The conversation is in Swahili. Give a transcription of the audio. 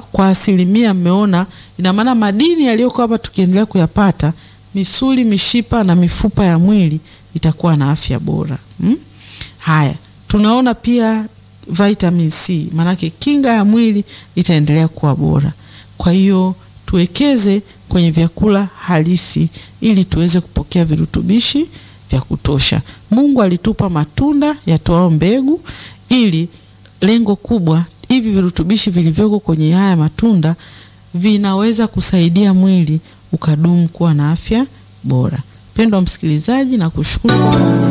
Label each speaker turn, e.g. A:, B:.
A: kwa asilimia mmeona, ina maana madini yaliyokuwa hapa tukiendelea kuyapata, misuli, mishipa na mifupa ya mwili itakuwa na afya bora hmm? Haya, tunaona pia vitamin C, maanake kinga ya mwili itaendelea kuwa bora. Kwa hiyo tuwekeze kwenye vyakula halisi ili tuweze kupokea virutubishi vya kutosha. Mungu alitupa matunda yatoao mbegu ili lengo kubwa, hivi virutubishi vilivyoko kwenye haya matunda vinaweza kusaidia mwili ukadumu kuwa na afya bora. Mpendwa msikilizaji, na kushukuru